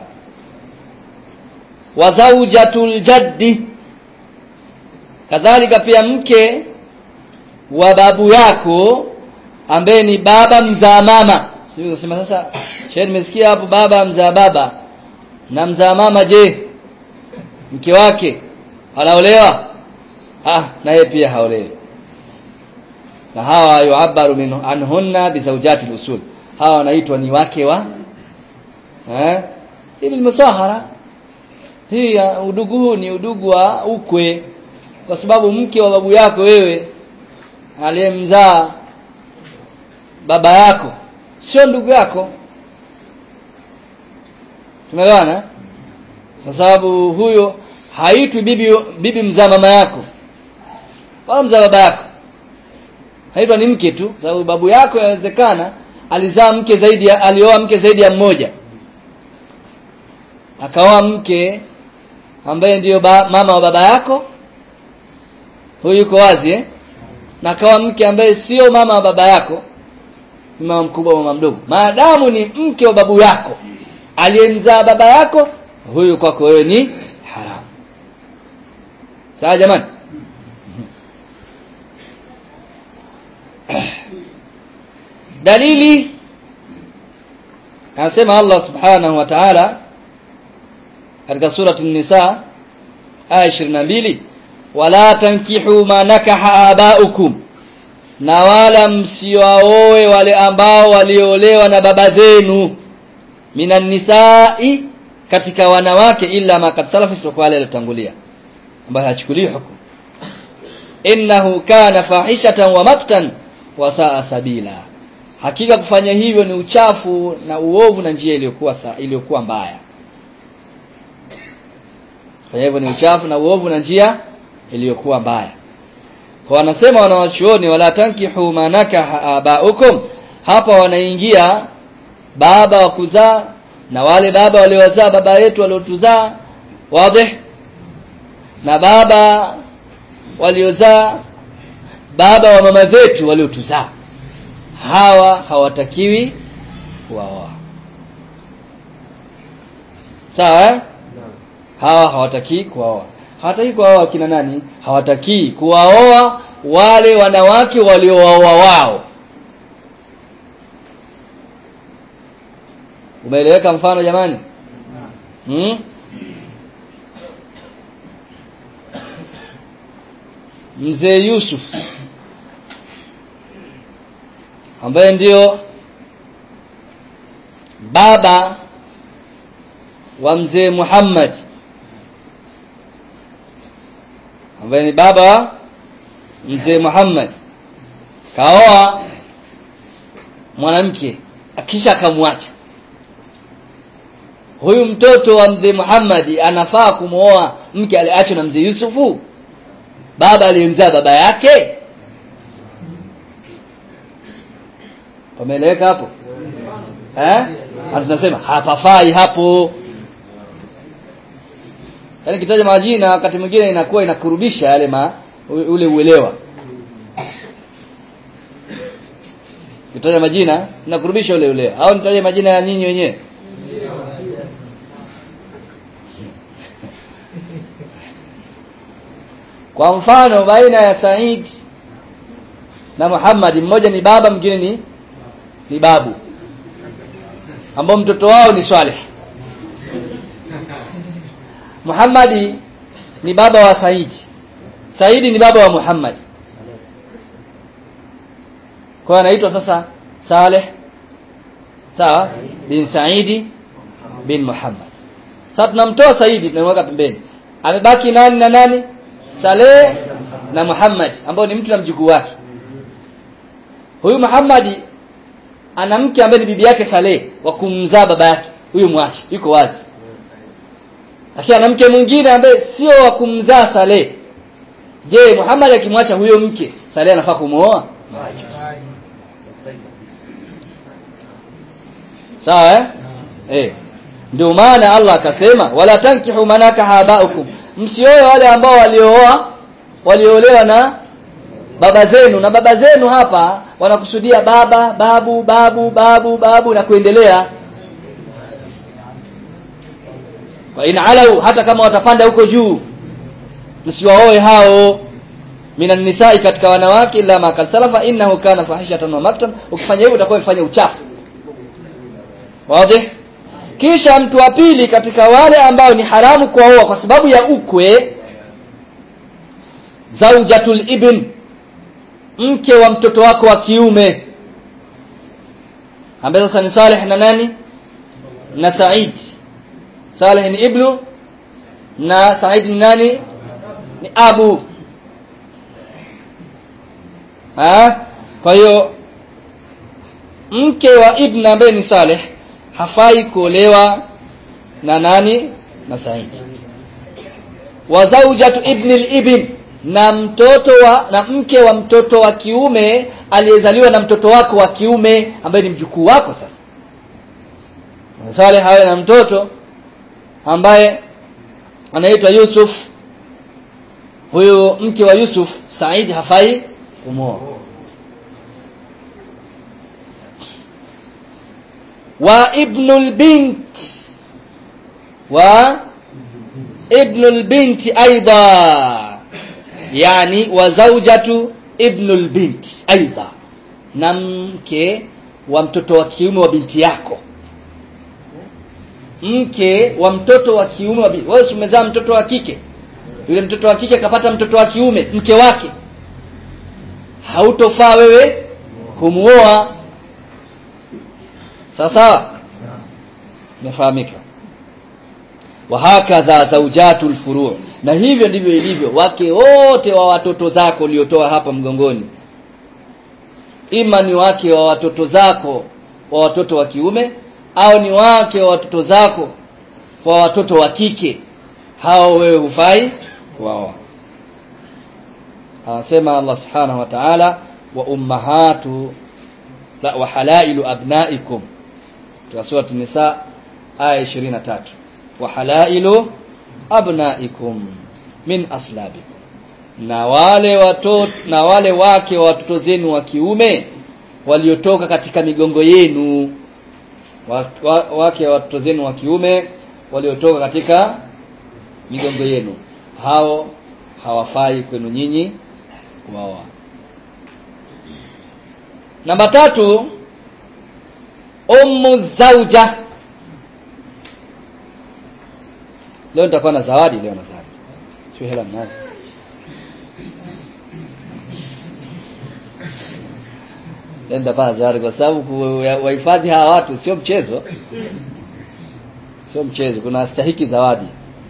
wa zawjatul jaddi kadhalika pia mke wa babu yako ambaye ni baba mzaa mama sio unasema sasa shehe nimesikia hapo baba mzaa baba na mzaa mama je mke wake anaolewa ah na yeye pia haolewi na hawa yuabaru min anhunna bizawjati usul hawa wanaitwa ni wake wa eh hivi musahara hii udugu huu ni udugu wa ukwe kwa sababu mke wa babu yako wewe aliyemzaa baba yako sio ndugu yako tumeelewana kwa sababu huyo haitwi bibi bibi mzaa mama yako wala mzaa baba yako haitwa ni mke tu sababu babu yako inawezekana alizaa mke zaidi ya alioa mke zaidi ya mmoja akaoa mke ambaye ndiyo ba, mama wa baba yako huyu yuko wazi eh na akaoa mke ambaye sio mama wa baba yako ni mama mkubwa mama mdogo maadamu ni mke wa babu yako aliyemzaa baba yako huyu kwako wewe ni haramu sawa jamani dalili anasema Allah subhanahu wa ta'ala katika surati an-nisa aya 22 wala tankihu ma nakaha abaukum na wala msiwaoe wale ambao waliolewa na baba zenu minan nisai katika wanawake illa ma kad salafa sio wale waliotangulia ambayo hachukuliwi hukumu innahu kana fahishatan wa maktan wa saa sabila hakika kufanya hivyo ni uchafu na uovu na njia iliyokuwa iliyokuwa mbaya kufanya hivyo ni uchafu na uovu na njia iliyokuwa mbaya kwa wanasema wanawachuoni wala tankihu manaka abaukum hapa wanaingia baba wa kuzaa na wale baba waliowazaa baba yetu waliotuzaa wazi na baba waliozaa baba wa mama zetu waliotuzaa hawa hawatakiwi kuwaoa sawa eh? hawa hawataki kuwaoa hawataki kuwaoa kina nani hawataki kuwaoa wale wanawake waliowaoa wao umeeleweka mfano jamani hmm? mzee Yusuf ambaye ndio baba wa mzee Muhammad ambaye ni baba wa mzee Muhammad kaoa mwanamke akisha akamwacha huyu mtoto wa mzee Muhammad anafaa kumwoa mke aliachwa na mzee Yusufu baba aliyemzaa baba yake pameeleweka hapo eh tunasema hapafai hapo yaani kitaja majina wakati mwingine inakuwa inakurubisha yale ma ule uelewa kitaja majina inakurubisha ule uelewa au nitaje majina ya nyinyi wenyewe kwa mfano baina ya Said na Muhammad mmoja ni baba mwingine ni ni babu ambao mtoto wao ni Swaleh Muhammadi ni baba wa Saidi Saidi ni baba wa Muhammad kwa anaitwa sasa Saleh sawa bin Saidi bin Muhammad sasa tunamtoa Saidi tunamweka pembeni amebaki nani na nani Saleh na Muhammad ambao ni mtu na mjukuu wake huyu Muhammadi ana mke ambaye ni bibi yake Saleh wa kumzaa baba yake huyu mwachi yuko wazi lakini ana mke mwingine ambaye sio wa kumzaa Saleh je Muhammad akimwacha huyo mke Saleh anafaa kumuoa sawa eh eh ndio maana Allah akasema wala tankihu manaka habaukum msioe wale ambao waliooa waliolewa na baba zenu na baba zenu hapa wanakusudia baba babu babu babu babu na kuendelea wa in alau hata kama watapanda huko juu msiwaoe hao minan nisai katika wanawake illa ma kad salafa innahu kana fahishatan wa maktan ukifanya hivyo utakuwa umefanya uchafu wazi kisha mtu wa pili katika wale ambao ni haramu kuoa kwa sababu ya ukwe zaujatul ibn mke wa mtoto wako wa kiume ambaye sasa ni Saleh na nani na Said Saleh ni ibnu na Said ni nani ni abu ha? kwa hiyo mke wa ibn ambaye ni Saleh hafai kuolewa na nani na Said wa zawjatu ibn al-ibn na mtoto wa na mke wa mtoto wa kiume aliyezaliwa na mtoto wako wa kiume ambaye ni mjukuu wako sasa Saleh hawe na mtoto ambaye anaitwa Yusuf huyu mke wa Yusuf Said hafai kumwoa wa ibnul bint wa ibnul binti aidha yani wa zawjatu ibnul bint aidha na mke wa mtoto wa kiume wa binti yako mke wa mtoto wa kiume wa binti wewe umezaa mtoto wa kike yule mtoto wa kike akapata mtoto wa kiume mke wake hautofaa wewe kumuoa sawa sawa imefahamika wa hakadha zawjatul furu' na hivyo ndivyo ilivyo wake wote wa watoto zako uliotoa hapa mgongoni ima ni wake wa watoto zako wa watoto wa kiume au ni wake wa watoto zako kwa watoto wa kike hao wewe hufai kuwaoa anasema Allah subhanahu wa ta'ala wa ummahatu la wa halailu abnaikum katika sura nisa aya 23 wa halailu abnaikum min aslabikum na wale watoto na wale wake wa watoto zenu wa kiume waliotoka katika migongo yenu wa, wa, wake wa watoto zenu wa kiume waliotoka katika migongo yenu hao hawafai kwenu nyinyi kuoa namba tatu ummu zauja leo nitakuwa na zawadi leo na zawadi sio hela mnazo leo nitakuwa na zawadi kwa sababu wahifadhi hawa watu sio mchezo sio mchezo kuna stahiki zawadi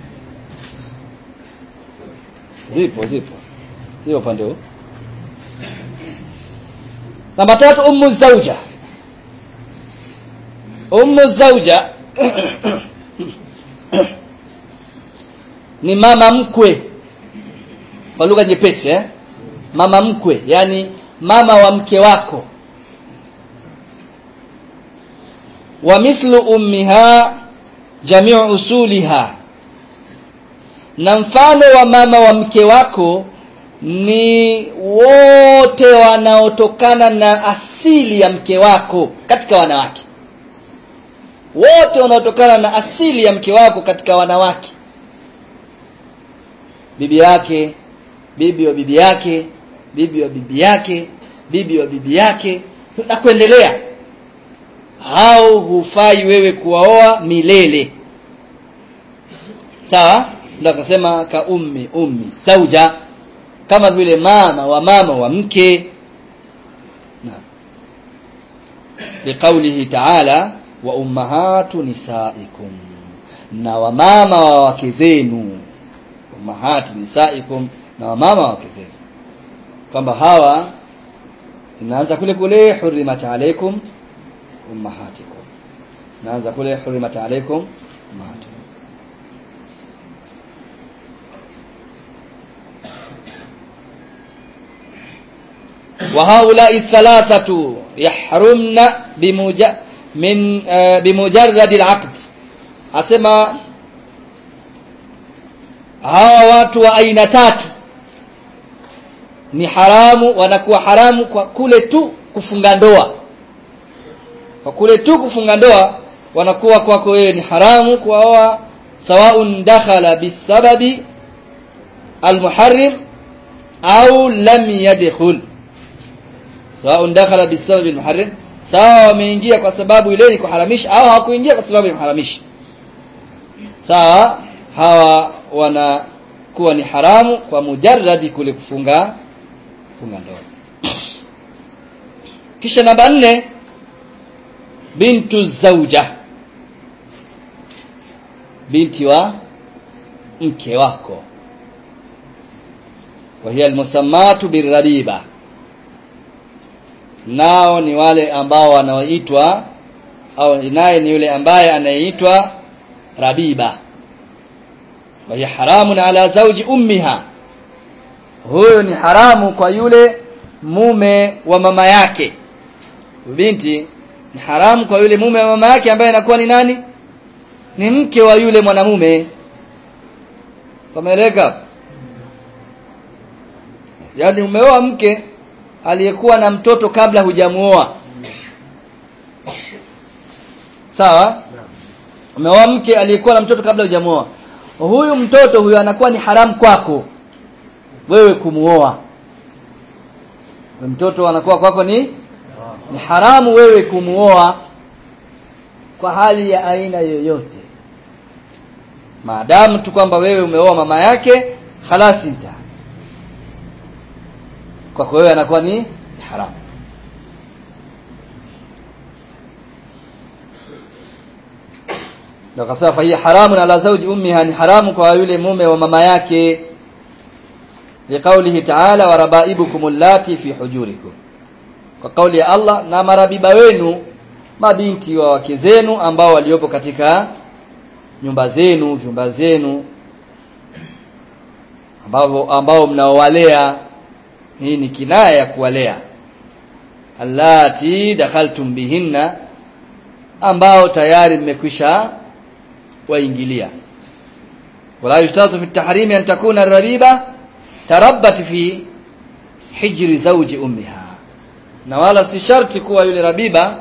zipo zipo zipo upande huu namba tatu ummu zauja ummu zauja ni mama mkwe kwa lugha nyepesi eh mama mkwe yani mama wa mke wako wa mithlu ummiha jamiu usuliha na mfano wa mama wa mke wako ni wote wanaotokana na asili ya mke wako katika wanawake wote wanaotokana na asili ya mke wako katika wanawake bibi yake bibi wa bibi yake bibi wa bibi yake bibi wa bibi yake na kuendelea hao hufai wewe kuwaoa milele sawa ndio akasema ka ummi ummi sauja kama vile mama wa mama wa mke na liqaulihi ta'ala wa ummahatu nisaikum na wamama wa wake zenu ummahatu nisaikum na wamama wa wake zenu kwamba hawa inaanza kule kule hurimat alaikum ummahatikum inaanza kule hurimat alaikum ummahatikum وهؤلاء الثلاثة يحرمن بمج... من uh, بمجرد العقد asema hawa watu wa aina tatu ni haramu wanakuwa haramu kwa kule tu kufunga ndoa kwa kule tu kufunga ndoa wanakuwa kwako wewe ni haramu kuwaoa سواء دخل بالسبب المحرم أو لم يدخل سواء دخل بالسبب المحرم sawa wameingia kwa sababu ile ni kuharamisha au hawakuingia kwa sababu ya kuharamisha sawa hawa wanakuwa ni haramu kwa mujarradi kule kufunga kufunga ndoa kisha namba nne bintu zauja binti wa mke wako وهي المسمات بالربيبة nao ni wale ambao wanaoitwa au naye ni yule ambaye anayeitwa rabiba wa hiya haramun ala zawji ummiha huyo ni haramu kwa yule mume wa mama yake binti ni haramu kwa yule mume wa mama yake ambaye anakuwa ni nani ni mke wa yule mwanamume kameleka yaani umeoa mke aliyekuwa na mtoto kabla hujamuoa sawa umeoa mke aliyekuwa na mtoto kabla hujamuoa huyu mtoto huyu anakuwa ni haramu kwako wewe kumuoa mtoto anakuwa kwako ni ni haramu wewe kumuoa kwa hali ya aina yoyote maadamu tu kwamba wewe umeoa mama yake khalasi nta kwako wewe anakuwa ni haramu ndio kasema fa hiya haramun ala zawji ummiha ni haramu kwa yule mume wa mama yake liqaulihi ta'ala wa rabaibukum allati fi hujurikum kwa kauli ya Allah na marabiba wenu mabinti wa wake zenu ambao waliopo katika nyumba zenu vyumba zenu ambao ambao mnaowalea hii ni kinaya ya kuwalea allati dakhaltum bihinna ambao tayari mmekwisha waingilia wala yushtatu fi at-tahrim an takuna ar-rabiba tarabbat fi hijri zawji ummiha na wala si sharti kuwa yule rabiba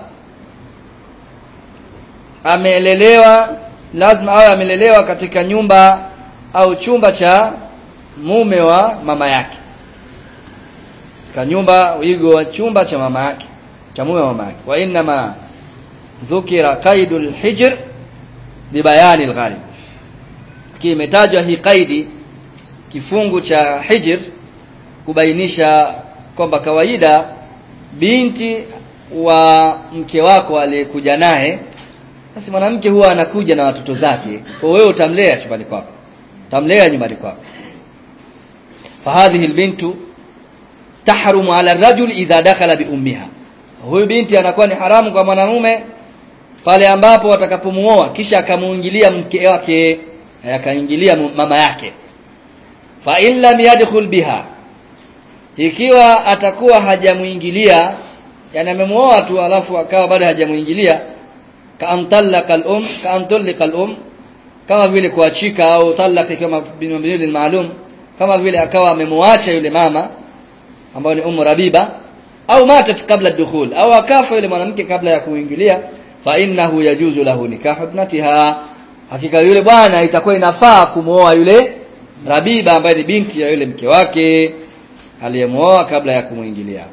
amelelewa lazima awe amelelewa katika nyumba au chumba cha mume wa mama yake katika nyumba wigo wa chumba cha mama yake cha mume wa mama yake wa inma dhukira qaidul hijr libayani alghalib kimetajwa hii qaidi kifungu cha hijr kubainisha kwamba kawaida binti wa mke wako aliyekuja naye basi mwanamke huwa anakuja na watoto zake kwa wewe utamlea chumbani kwako utamlea nyumbani kwako fahadhihi albintu tahrumu ala rajul idha dakhala bi ummiha huyu binti anakuwa ni haramu kwa mwanamume pale ambapo watakapomuoa kisha akamuingilia mke wake akaingilia mama yake fa in lam yadkhul biha ikiwa atakuwa hajamuingilia yani amemuoa tu alafu akawa bado hajamuingilia kaantallaka al-um kaantallaka al-um kama vile kuachika au talaka kama binabili maalum kama vile akawa amemwacha yule mama ambayo ni umu rabiba au matat kabla dukhul au akafa yule mwanamke kabla ya kuingilia fa innahu yajuzu lahu nikahu ibnatiha hakika yule bwana itakuwa inafaa kumuoa yule rabiba ambaye ni binti ya yule mke wake aliyemuoa kabla ya kumuingilia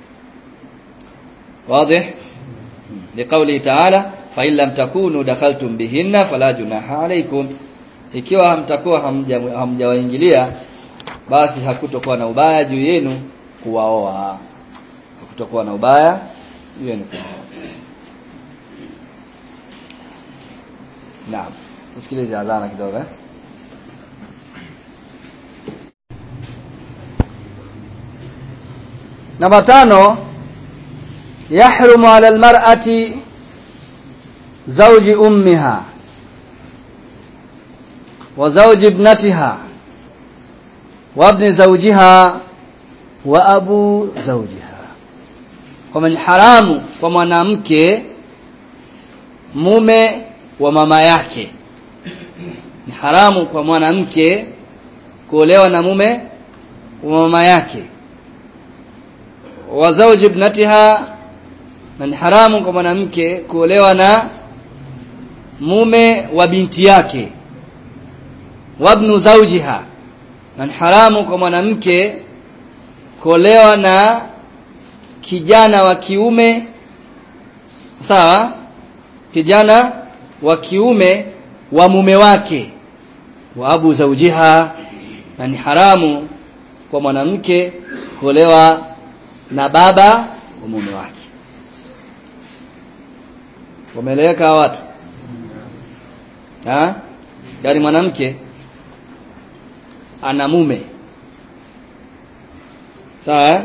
wazi liqauli ta'ala fa in lam takunu dakhaltum bihinna fala junaha alaykum ikiwa hamtakuwa hamjawaingilia basi hakutokuwa na ubaya juu yenu kuwaoa hakutokuwa na ubaya juu yenu kuwaoa naam usikilize adhana kidogo eh namba tano yahrumu ala almar'ati zawji ummiha wa zawji ibnatiha wa ibni zawjiha wa abu zawjiha kwamba ni haramu kwa mwanamke mume wa mama yake ni haramu kwa mwanamke kuolewa na mume wa mama yake wa zawji ibnatiha na ni haramu kwa mwanamke kuolewa na mume wa binti yake wabnu zawjiha na ni haramu kwa mwanamke kuolewa na kijana wa kiume sawa kijana wa kiume wa mume wake wa abu zawjiha na ni haramu kwa mwanamke kuolewa na baba wa mume wake wameeleweka watu ha yaani mwanamke ana mume sawa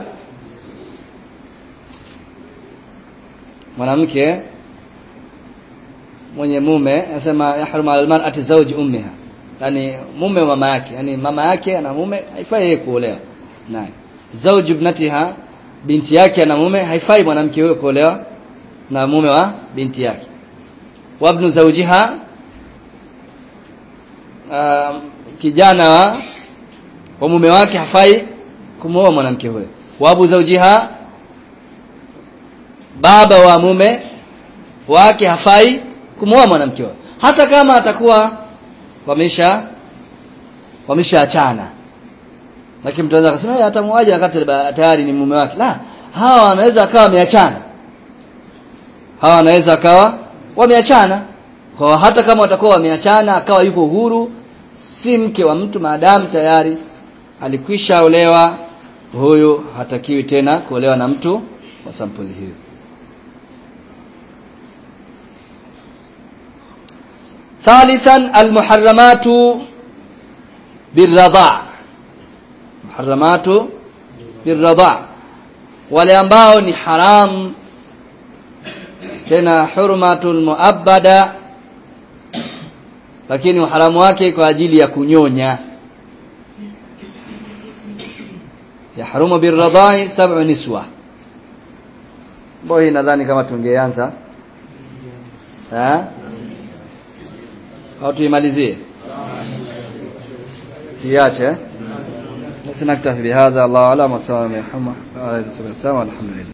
mwanamke mwenye mume anasema yahrumu ala almar'ati zawji ummiha yani mume wa mama yake yani mama yake ana mume haifai yeye kuolewa naye zawji ibnatiha binti yake ana mume haifai mwanamke huyo kuolewa na mume wa binti yake wabnu zawjiha uh, kijana wa, wa mume wake hafai kumwoa mwanamke huyo wabu zawjiha baba wa mume wake hafai kumwoa mwanamke huyo hata kama atakuwa wamesha wameshaachana lakini mtu anaweza kusema hata muaje wakati tayari ni mume wake la hawa wanaweza akawa wameachana hawa wanaweza akawa wameachana kwa hata kama watakuwa wameachana akawa yuko huru si mke wa mtu maadamu tayari alikwisha olewa huyu hatakiwi tena kuolewa na mtu wa sampuli hiyo ثالثا المحرمات بالرضاع محرمات بالرضاع wale ambao ni haram tena hurmatul muabbada lakini uharamu wake kwa ajili ya kunyonya yahrumu birradai sab'u niswa boy nadhani kama tungeanza eh au tuimalizie iache بس نكتفي بهذا الله اعلم وصلى الله على محمد وعلى اله وصحبه وسلم والحمد لله